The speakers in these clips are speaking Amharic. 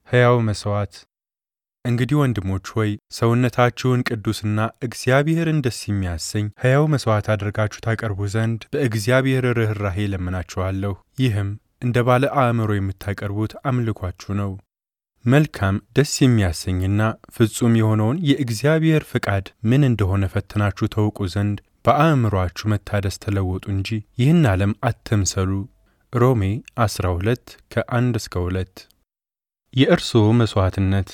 ሕያው መሥዋዕት። እንግዲህ ወንድሞች ሆይ ሰውነታችሁን ቅዱስና እግዚአብሔርን ደስ የሚያሰኝ ሕያው መሥዋዕት አድርጋችሁ ታቀርቡ ዘንድ በእግዚአብሔር ርኅራኄ እለምናችኋለሁ። ይህም እንደ ባለ አእምሮ የምታቀርቡት አምልኳችሁ ነው። መልካም ደስ የሚያሰኝና ፍጹም የሆነውን የእግዚአብሔር ፍቃድ ምን እንደሆነ ፈትናችሁ ታውቁ ዘንድ በአእምሮአችሁ መታደስ ተለወጡ እንጂ ይህን ዓለም አትምሰሉ። ሮሜ 12 ከ1 እስከ 2 የእርስዎ መሥዋዕትነት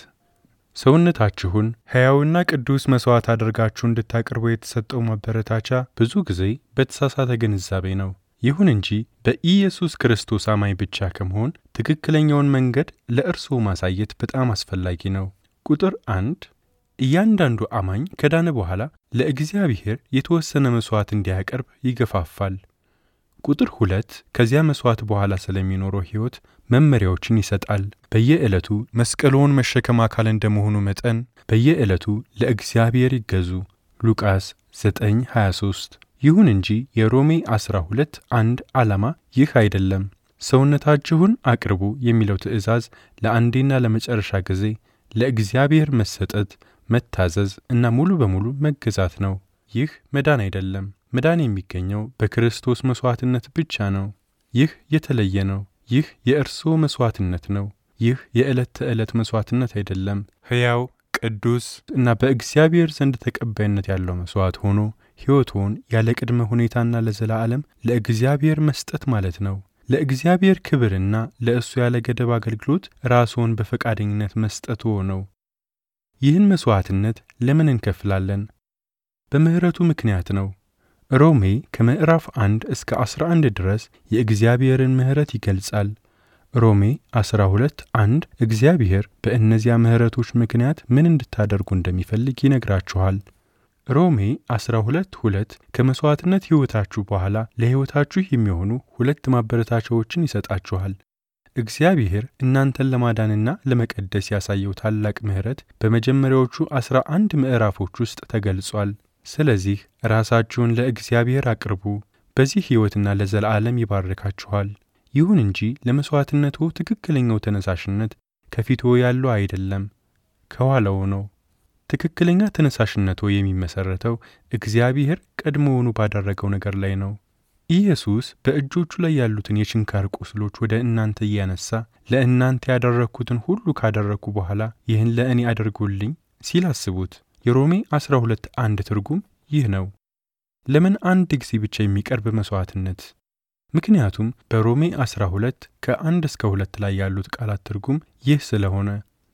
ሰውነታችሁን ሕያውና ቅዱስ መሥዋዕት አድርጋችሁ እንድታቀርቡ የተሰጠው ማበረታቻ ብዙ ጊዜ በተሳሳተ ግንዛቤ ነው። ይሁን እንጂ በኢየሱስ ክርስቶስ አማኝ ብቻ ከመሆን ትክክለኛውን መንገድ ለእርስዎ ማሳየት በጣም አስፈላጊ ነው። ቁጥር አንድ እያንዳንዱ አማኝ ከዳነ በኋላ ለእግዚአብሔር የተወሰነ መሥዋዕት እንዲያቀርብ ይገፋፋል። ቁጥር ሁለት ከዚያ መሥዋዕት በኋላ ስለሚኖረው ሕይወት መመሪያዎችን ይሰጣል። በየዕለቱ መስቀልዎን መሸከም አካል እንደመሆኑ መጠን በየዕለቱ ለእግዚአብሔር ይገዙ። ሉቃስ 9:23 ይሁን እንጂ የሮሜ 12 አንድ ዓላማ ይህ አይደለም። ሰውነታችሁን አቅርቡ የሚለው ትእዛዝ ለአንዴና ለመጨረሻ ጊዜ ለእግዚአብሔር መሰጠት፣ መታዘዝ እና ሙሉ በሙሉ መገዛት ነው። ይህ መዳን አይደለም። መዳን የሚገኘው በክርስቶስ መሥዋዕትነት ብቻ ነው። ይህ የተለየ ነው። ይህ የእርስዎ መሥዋዕትነት ነው። ይህ የዕለት ተዕለት መሥዋዕትነት አይደለም። ሕያው ቅዱስ እና በእግዚአብሔር ዘንድ ተቀባይነት ያለው መሥዋዕት ሆኖ ሕይወትዎን ያለ ቅድመ ሁኔታና ለዘላለም ለእግዚአብሔር መስጠት ማለት ነው። ለእግዚአብሔር ክብርና ለእሱ ያለ ገደብ አገልግሎት ራስዎን በፈቃደኝነት መስጠትዎ ነው። ይህን መሥዋዕትነት ለምን እንከፍላለን? በምሕረቱ ምክንያት ነው። ሮሜ ከምዕራፍ 1 እስከ 11 ድረስ የእግዚአብሔርን ምሕረት ይገልጻል። ሮሜ 12 1 እግዚአብሔር በእነዚያ ምሕረቶች ምክንያት ምን እንድታደርጉ እንደሚፈልግ ይነግራችኋል። ሮሜ 12 2 ከመሥዋዕትነት ሕይወታችሁ በኋላ ለሕይወታችሁ የሚሆኑ ሁለት ማበረታቻዎችን ይሰጣችኋል። እግዚአብሔር እናንተን ለማዳንና ለመቀደስ ያሳየው ታላቅ ምሕረት በመጀመሪያዎቹ አስራ አንድ ምዕራፎች ውስጥ ተገልጿል። ስለዚህ ራሳችሁን ለእግዚአብሔር አቅርቡ፣ በዚህ ሕይወትና ለዘላለም ይባርካችኋል። ይሁን እንጂ ለመሥዋዕትነቱ ትክክለኛው ተነሳሽነት ከፊትዎ ያለው አይደለም፣ ከኋላው ነው። ትክክለኛ ተነሳሽነቱ የሚመሠረተው እግዚአብሔር ቀድሞውኑ ባደረገው ነገር ላይ ነው። ኢየሱስ በእጆቹ ላይ ያሉትን የችንካር ቁስሎች ወደ እናንተ እያነሳ ለእናንተ ያደረግኩትን ሁሉ ካደረግኩ በኋላ ይህን ለእኔ አድርጉልኝ ሲል አስቡት። የሮሜ 12 አንድ ትርጉም ይህ ነው። ለምን አንድ ጊዜ ብቻ የሚቀርብ መሥዋዕትነት? ምክንያቱም በሮሜ 12 ከአንድ እስከ ሁለት ላይ ያሉት ቃላት ትርጉም ይህ ስለሆነ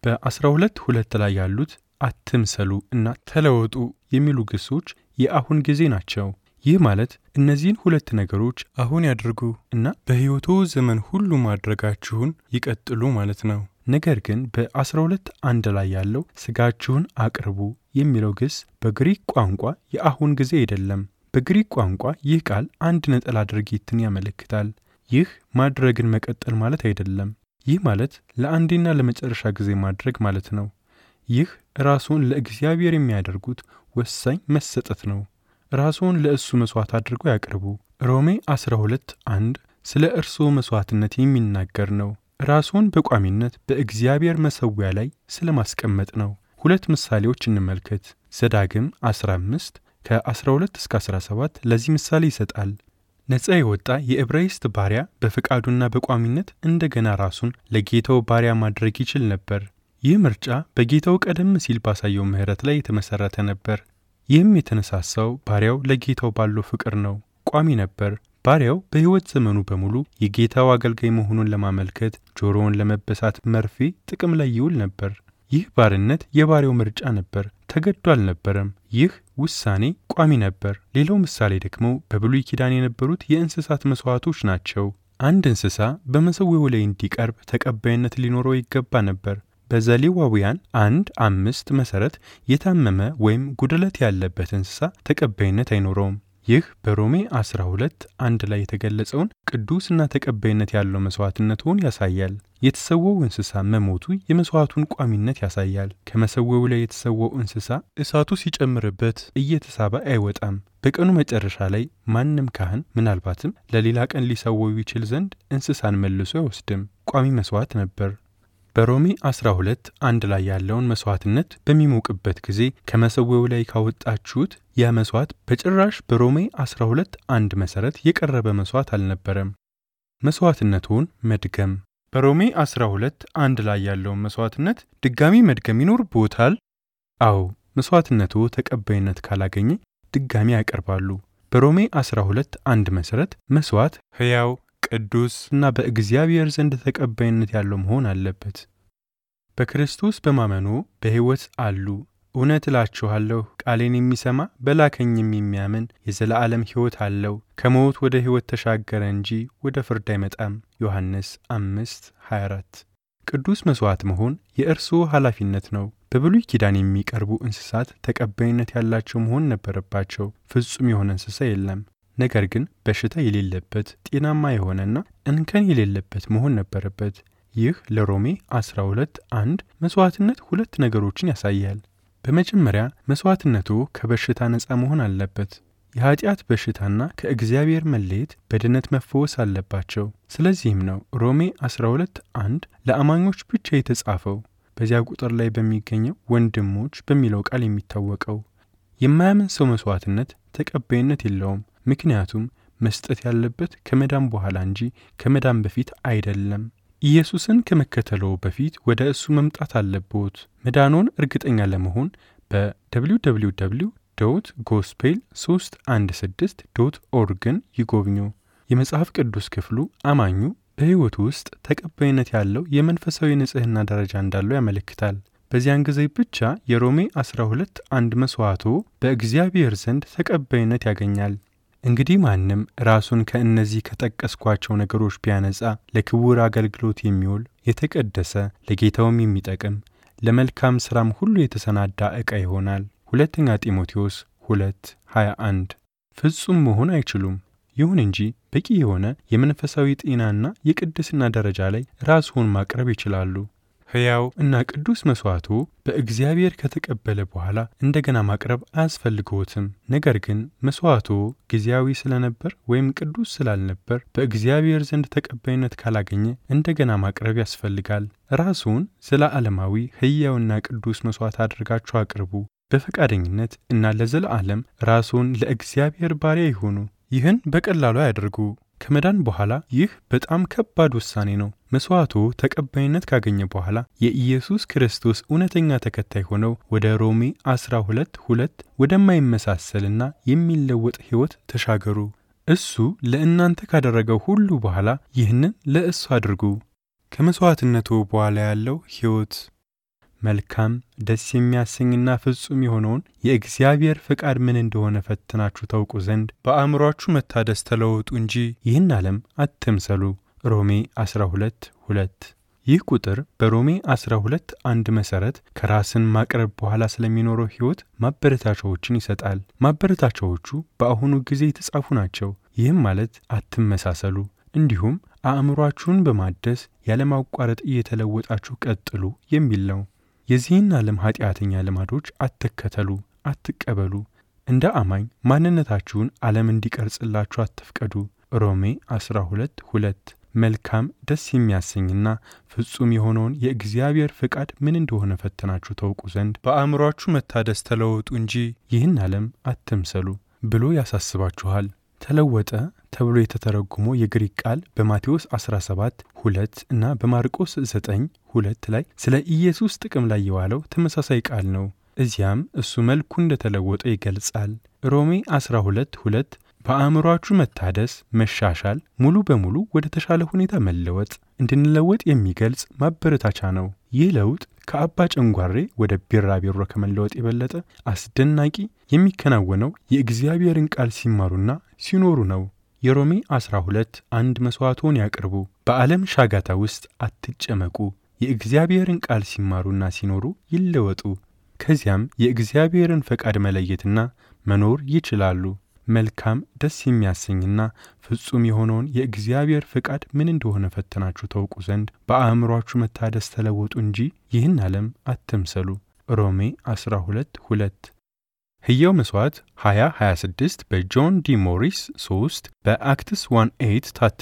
በ12 ሁለት ላይ ያሉት አትምሰሉ እና ተለወጡ የሚሉ ግሶች የአሁን ጊዜ ናቸው። ይህ ማለት እነዚህን ሁለት ነገሮች አሁን ያድርጉ እና በሕይወቶ ዘመን ሁሉ ማድረጋችሁን ይቀጥሉ ማለት ነው። ነገር ግን በ12 አንድ ላይ ያለው ሥጋችሁን አቅርቡ የሚለው ግስ በግሪክ ቋንቋ የአሁን ጊዜ አይደለም። በግሪክ ቋንቋ ይህ ቃል አንድ ነጠላ ድርጊትን ያመለክታል። ይህ ማድረግን መቀጠል ማለት አይደለም። ይህ ማለት ለአንዴና ለመጨረሻ ጊዜ ማድረግ ማለት ነው። ይህ ራስዎን ለእግዚአብሔር የሚያደርጉት ወሳኝ መሰጠት ነው። ራስዎን ለእሱ መሥዋዕት አድርገው ያቅርቡ። ሮሜ 12 1 ስለ እርስዎ መሥዋዕትነት የሚናገር ነው። ራስዎን በቋሚነት በእግዚአብሔር መሠዊያ ላይ ስለ ማስቀመጥ ነው። ሁለት ምሳሌዎች እንመልከት። ዘዳግም 15 ከ12 እስከ 17 ለዚህ ምሳሌ ይሰጣል። ነፃ የወጣ የዕብራይስጥ ባሪያ በፈቃዱና በቋሚነት እንደገና ራሱን ለጌታው ባሪያ ማድረግ ይችል ነበር። ይህ ምርጫ በጌታው ቀደም ሲል ባሳየው ምሕረት ላይ የተመሠረተ ነበር። ይህም የተነሳሳው ባሪያው ለጌታው ባለው ፍቅር ነው። ቋሚ ነበር። ባሪያው በሕይወት ዘመኑ በሙሉ የጌታው አገልጋይ መሆኑን ለማመልከት ጆሮውን ለመበሳት መርፌ ጥቅም ላይ ይውል ነበር። ይህ ባርነት የባሪያው ምርጫ ነበር፣ ተገዶ አልነበረም። ይህ ውሳኔ ቋሚ ነበር። ሌላው ምሳሌ ደግሞ በብሉይ ኪዳን የነበሩት የእንስሳት መሥዋዕቶች ናቸው። አንድ እንስሳ በመሠዊያው ላይ እንዲቀርብ ተቀባይነት ሊኖረው ይገባ ነበር። በዘሌዋውያን አንድ አምስት መሠረት የታመመ ወይም ጉድለት ያለበት እንስሳ ተቀባይነት አይኖረውም። ይህ በሮሜ 12 አንድ ላይ የተገለጸውን ቅዱስና ተቀባይነት ያለው መሥዋዕትነቱን ያሳያል። የተሰወው እንስሳ መሞቱ የመሥዋዕቱን ቋሚነት ያሳያል። ከመሠዊያው ላይ የተሰወው እንስሳ እሳቱ ሲጨምርበት እየተሳበ አይወጣም። በቀኑ መጨረሻ ላይ ማንም ካህን ምናልባትም ለሌላ ቀን ሊሰወው ይችል ዘንድ እንስሳን መልሶ አይወስድም። ቋሚ መሥዋዕት ነበር። በሮሜ 12 አንድ ላይ ያለውን መሥዋዕትነት በሚሞቅበት ጊዜ ከመሠዊያው ላይ ካወጣችሁት ያ መሥዋዕት በጭራሽ በሮሜ 12 አንድ መሠረት የቀረበ መሥዋዕት አልነበረም። መሥዋዕትነቱን መድገም በሮሜ 12 አንድ ላይ ያለውን መሥዋዕትነት ድጋሚ መድገም ይኖርብዎታል? አዎ፣ መሥዋዕትነቱ ተቀባይነት ካላገኘ ድጋሚ ያቀርባሉ። በሮሜ 12 አንድ መሠረት መሥዋዕት ሕያው ቅዱስ እና በእግዚአብሔር ዘንድ ተቀባይነት ያለው መሆን አለበት። በክርስቶስ በማመኑ በሕይወት አሉ። እውነት እላችኋለሁ ቃሌን የሚሰማ በላከኝም የሚያምን የዘላለም ሕይወት አለው፣ ከሞት ወደ ሕይወት ተሻገረ እንጂ ወደ ፍርድ አይመጣም። ዮሐንስ 5 24 ቅዱስ መሥዋዕት መሆን የእርስዎ ኃላፊነት ነው። በብሉይ ኪዳን የሚቀርቡ እንስሳት ተቀባይነት ያላቸው መሆን ነበረባቸው። ፍጹም የሆነ እንስሳ የለም። ነገር ግን በሽታ የሌለበት ጤናማ የሆነና እንከን የሌለበት መሆን ነበረበት። ይህ ለሮሜ 12 አንድ መሥዋዕትነት ሁለት ነገሮችን ያሳያል። በመጀመሪያ መሥዋዕትነቱ ከበሽታ ነፃ መሆን አለበት። የኀጢአት በሽታና ከእግዚአብሔር መለየት በድነት መፈወስ አለባቸው። ስለዚህም ነው ሮሜ 12 አንድ ለአማኞች ብቻ የተጻፈው በዚያ ቁጥር ላይ በሚገኘው ወንድሞች በሚለው ቃል የሚታወቀው። የማያምን ሰው መሥዋዕትነት ተቀባይነት የለውም። ምክንያቱም መስጠት ያለበት ከመዳን በኋላ እንጂ ከመዳን በፊት አይደለም። ኢየሱስን ከመከተለው በፊት ወደ እሱ መምጣት አለብዎት። መዳኖን እርግጠኛ ለመሆን በwww ዶት ጎስፔል 316 ዶት ኦርግን ይጎብኙ። የመጽሐፍ ቅዱስ ክፍሉ አማኙ በሕይወቱ ውስጥ ተቀባይነት ያለው የመንፈሳዊ ንጽሕና ደረጃ እንዳለው ያመለክታል። በዚያን ጊዜ ብቻ የሮሜ 12 አንድ መሥዋዕቶ በእግዚአብሔር ዘንድ ተቀባይነት ያገኛል። እንግዲህ ማንም ራሱን ከእነዚህ ከጠቀስኳቸው ነገሮች ቢያነጻ ለክቡር አገልግሎት የሚውል የተቀደሰ ለጌታውም የሚጠቅም ለመልካም ሥራም ሁሉ የተሰናዳ ዕቃ ይሆናል። ሁለተኛ ጢሞቴዎስ 2 21 ፍጹም መሆን አይችሉም። ይሁን እንጂ በቂ የሆነ የመንፈሳዊ ጤናና የቅድስና ደረጃ ላይ ራስዎን ማቅረብ ይችላሉ። ሕያው እና ቅዱስ መሥዋዕቶ በእግዚአብሔር ከተቀበለ በኋላ እንደገና ማቅረብ አያስፈልግዎትም። ነገር ግን መሥዋዕቶ ጊዜያዊ ስለነበር ወይም ቅዱስ ስላልነበር በእግዚአብሔር ዘንድ ተቀባይነት ካላገኘ እንደገና ማቅረብ ያስፈልጋል። ራስዎን ዘለዓለማዊ ሕያውና ቅዱስ መሥዋዕት አድርጋችሁ አቅርቡ። በፈቃደኝነት እና ለዘለዓለም ራስዎን ለእግዚአብሔር ባሪያ ይሁኑ። ይህን በቀላሉ አያድርጉ። ከመዳን በኋላ ይህ በጣም ከባድ ውሳኔ ነው። መሥዋዕቱ ተቀባይነት ካገኘ በኋላ የኢየሱስ ክርስቶስ እውነተኛ ተከታይ ሆነው ወደ ሮሜ 12 ሁለት ወደማይመሳሰልና የሚለወጥ ሕይወት ተሻገሩ። እሱ ለእናንተ ካደረገው ሁሉ በኋላ ይህንን ለእሱ አድርጉ። ከመሥዋዕትነቱ በኋላ ያለው ሕይወት መልካም ደስ የሚያሰኝና ፍጹም የሆነውን የእግዚአብሔር ፍቃድ ምን እንደሆነ ፈትናችሁ ታውቁ ዘንድ በአእምሮአችሁ መታደስ ተለወጡ እንጂ ይህን ዓለም አትምሰሉ። ሮሜ 12 2 ይህ ቁጥር በሮሜ 12 አንድ መሠረት ከራስን ማቅረብ በኋላ ስለሚኖረው ሕይወት ማበረታቻዎችን ይሰጣል። ማበረታቻዎቹ በአሁኑ ጊዜ የተጻፉ ናቸው። ይህም ማለት አትመሳሰሉ፣ እንዲሁም አእምሮአችሁን በማደስ ያለማቋረጥ እየተለወጣችሁ ቀጥሉ የሚል ነው። የዚህን ዓለም ኀጢአተኛ ልማዶች አትከተሉ፣ አትቀበሉ። እንደ አማኝ ማንነታችሁን ዓለም እንዲቀርጽላችሁ አትፍቀዱ። ሮሜ 12 2 መልካም ደስ የሚያሰኝና ፍጹም የሆነውን የእግዚአብሔር ፍቃድ ምን እንደሆነ ፈትናችሁ ታውቁ ዘንድ በአእምሮአችሁ መታደስ ተለወጡ እንጂ ይህን ዓለም አትምሰሉ ብሎ ያሳስባችኋል። ተለወጠ ተብሎ የተተረጎመው የግሪክ ቃል በማቴዎስ 17 2 እና በማርቆስ 9 2 ላይ ስለ ኢየሱስ ጥቅም ላይ የዋለው ተመሳሳይ ቃል ነው። እዚያም እሱ መልኩ እንደተለወጠ ይገልጻል። ሮሜ 12 2 በአእምሯችሁ መታደስ፣ መሻሻል፣ ሙሉ በሙሉ ወደ ተሻለ ሁኔታ መለወጥ እንድንለወጥ የሚገልጽ ማበረታቻ ነው። ይህ ለውጥ ከአባ ጨንጓሬ ወደ ቢራቢሮ ከመለወጥ የበለጠ አስደናቂ የሚከናወነው የእግዚአብሔርን ቃል ሲማሩና ሲኖሩ ነው። የሮሜ 12 አንድ መሥዋዕቶን ያቅርቡ። በዓለም ሻጋታ ውስጥ አትጨመቁ። የእግዚአብሔርን ቃል ሲማሩና ሲኖሩ ይለወጡ። ከዚያም የእግዚአብሔርን ፈቃድ መለየትና መኖር ይችላሉ። መልካም ደስ የሚያሰኝና ፍጹም የሆነውን የእግዚአብሔር ፍቃድ ምን እንደሆነ ፈትናችሁ ታውቁ ዘንድ በአእምሯችሁ መታደስ ተለወጡ እንጂ ይህን ዓለም አትምሰሉ። ሮሜ 12 2 ሕያው መሥዋዕት 2026 በጆን ዲ ሞሪስ 3 በአክትስ 1 8 ታትሟል።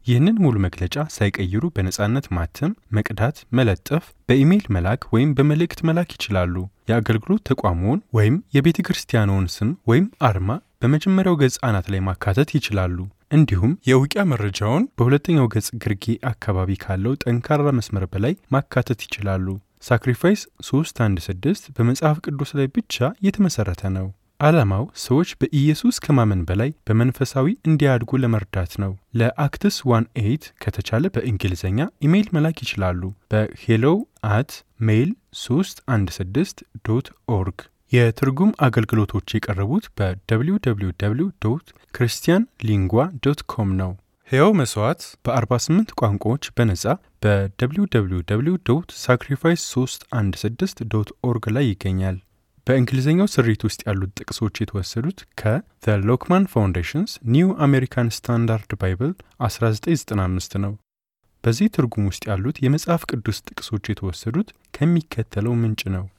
ይህንን ሙሉ መግለጫ ሳይቀይሩ በነጻነት ማተም፣ መቅዳት፣ መለጠፍ፣ በኢሜይል መላክ ወይም በመልእክት መላክ ይችላሉ። የአገልግሎት ተቋሙን ወይም የቤተ ክርስቲያንዎን ስም ወይም አርማ በመጀመሪያው ገጽ አናት ላይ ማካተት ይችላሉ። እንዲሁም የእውቂያ መረጃውን በሁለተኛው ገጽ ግርጌ አካባቢ ካለው ጠንካራ መስመር በላይ ማካተት ይችላሉ። ሳክሪፋይስ 316 በመጽሐፍ ቅዱስ ላይ ብቻ የተመሠረተ ነው። ዓላማው ሰዎች በኢየሱስ ከማመን በላይ በመንፈሳዊ እንዲያድጉ ለመርዳት ነው። ለአክትስ ዋን ኤይት ከተቻለ በእንግሊዝኛ ኢሜይል መላክ ይችላሉ። በሄሎው አት ሜይል 316 ዶት ኦርግ የትርጉም አገልግሎቶች የቀረቡት በwww ክርስቲያን ሊንጓ ዶት ኮም ነው። ሕያው መሥዋዕት በ48 ቋንቋዎች በነጻ በwww ሳክሪፋይስ 316 ዶት ኦርግ ላይ ይገኛል። በእንግሊዝኛው ስሪት ውስጥ ያሉት ጥቅሶች የተወሰዱት ከ ሎክማን ፋውንዴሽንስ ኒው አሜሪካን ስታንዳርድ ባይብል 1995 ነው። በዚህ ትርጉም ውስጥ ያሉት የመጽሐፍ ቅዱስ ጥቅሶች የተወሰዱት ከሚከተለው ምንጭ ነው።